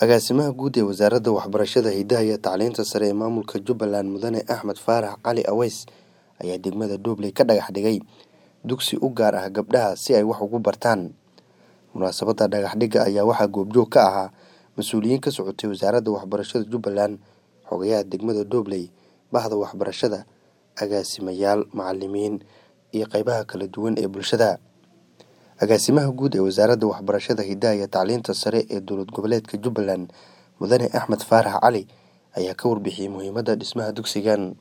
Agaasimaha Guud ee Wasaaradda Waxbarashada, Hidaha iyo Tacliinta Sare ee Maamulka Jubbaland Mudane Axmed Faarax Cali Aweys ayaa degmada Doobley ka dhagax dhigay dugsi u gaar ah gabdhaha si ay wax ugu bartaan. Munaasabadda dhagax dhigga ayaa waxaa goobjoog ka ahaa mas'uuliyiin ka socotay Wasaaradda Waxbarashada Jubbaland, xogayaha degmada Doobley, bahda waxbarashada, agaasimayaal, macalimiin, iyo qaybaha kala duwan ee bulshada. Agaasimaha Guud ee Wasaaradda Waxbarashada, Hidaha iyo Tacliinta Sare ee Dowlad Goboleedka Jubbaland Mudane Axmed Faarax Cali ayaa ka warbixiyay muhiimadda dhismaha dugsigan.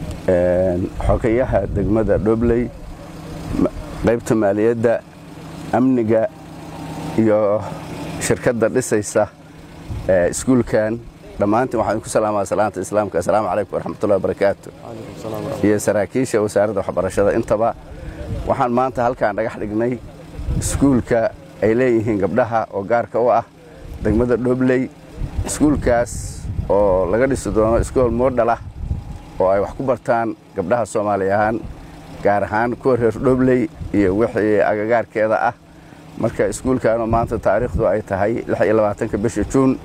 xogayaha degmada Doobley qaybta maaliyadda amniga iyo shirkadda dhisaysa iskuulkan dhammaantiin waxaan ku salaamaa salaanta islaamka assalaamu calaykum waraxmatullahi wabarakaatu iyo saraakiisha wasaaradda waxbarashada intaba waxaan maanta halkaan dhagax dhignay iskuulka ay leeyihiin gabdhaha oo gaarka u ah degmada Doobley iskuulkaas oo laga dhisi doono iskool moodhal ah oo ay wax ku bartaan gabdhaha Soomaali ahaan gaar ahaan kuwa reer Doobley iyo wixii agagaarkeeda ah marka iskuulkan oo maanta taariikhdu ay tahay 26 bisha Juun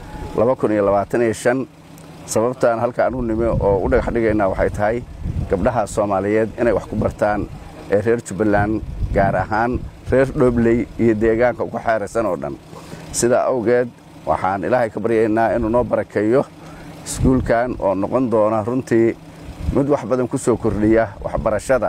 2025 sababtaan halkaan u nimi oo u dhagax dhigaynaa waxay tahay gabdhaha Soomaaliyeed inay wax ku bartaan ee reer Jubbaland gaar ahaan reer Doobley iyo deegaanka ku xeeraysan oo dhan sidaa awgeed waxaan ilaahay ka baryaynaa inuu noo barakeeyo iskuulkan oo noqon doona runtii mid wax badan ku soo kordhiya waxbarashada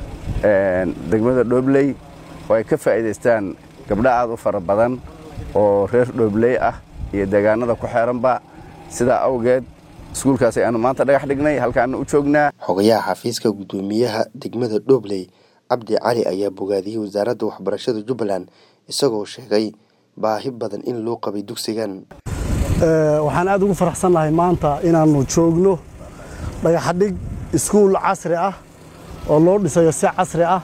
degmada Doobley oo ay ka faa'iidaystaan gabdho aad u fara badan oo reer Doobley ah iyo deegaanada ku xeeranba sidaa awgeed iskuulkaas ayaanu maanta dhagax dhignay halkaana u joognaa xogayaha xafiiska guddoomiyaha degmada Doobley Cabdi Cali ayaa bogaadiyey wasaaradda waxbarashada Jubbaland isagoo sheegay baahi badan in loo qabay dugsigan waxaan aad ugu faraxsannahay maanta inaannu joogno dhagaxadhig iskuul casri ah oo loo dhisayo si casri ah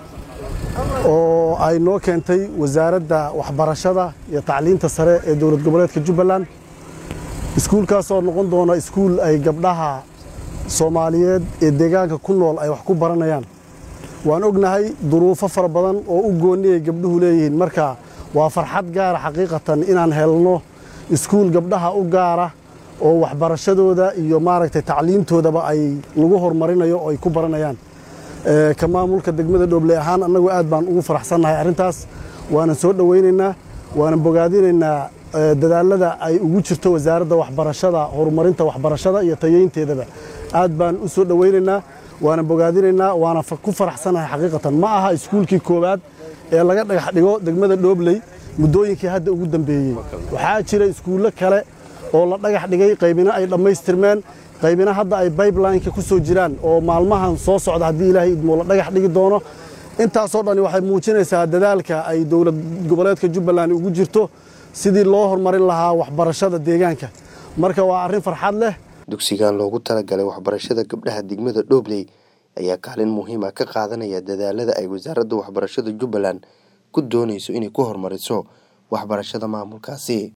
oo ay noo keentay wasaaradda waxbarashada iyo tacliinta sare ee dowlad goboleedka Jubbaland iskuulkaasoo noqon doona iskuul ay gabdhaha Soomaaliyeed ee deegaanka ku nool ay wax ku baranayaan waan ognahay duruufo fara badan oo u gooniyay gabdhuhu leeyihiin marka waa farxad gaara xaqiiqatan inaan helno iskuul gabdhaha u gaara oo waxbarashadooda iyo maaragtay tacliintoodaba ay lagu horumarinayo oo ay ku baranayaan ka maamulka degmada Doobley ahaan annagu aad baan ugu faraxsannahay arrintaas waanan soo dhowaynaynaa waanan bogaadinaynaa dadaalada ay ugu jirto wasaaradda waxbarashada horumarinta waxbarashada iyo tayeynteedaba aad baan u soo dhowaynaynaa waanan bogaadinaynaa waana ku faraxsannahay xaqiiqatan ma aha iskuulkii koowaad ee laga dhagax dhigo degmada Doobley muddooyinkii hadda ugu dambeeyey waxaa jira iskuullo kale oo la dhagax dhigay qaybina ay dhammaystirmeen qaybina hadda ay pipeline-ka ku soo jiraan oo maalmahan soo socda haddii ilaahay idmo la dhagax dhigi doono intaasoo dhani waxay muujinaysaa dadaalka ay dowlad goboleedka Jubbaland ugu jirto sidii loo horumarin lahaa waxbarashada deegaanka marka waa arrin farxad leh dugsigan loogu talagalay waxbarashada gabdhaha degmada Doobley ayaa kaalin muhiim ah ka qaadanaya dadaalada ay wasaaradda waxbarashada Jubbaland ku doonayso inay ku horumariso waxbarashada maamulkaasi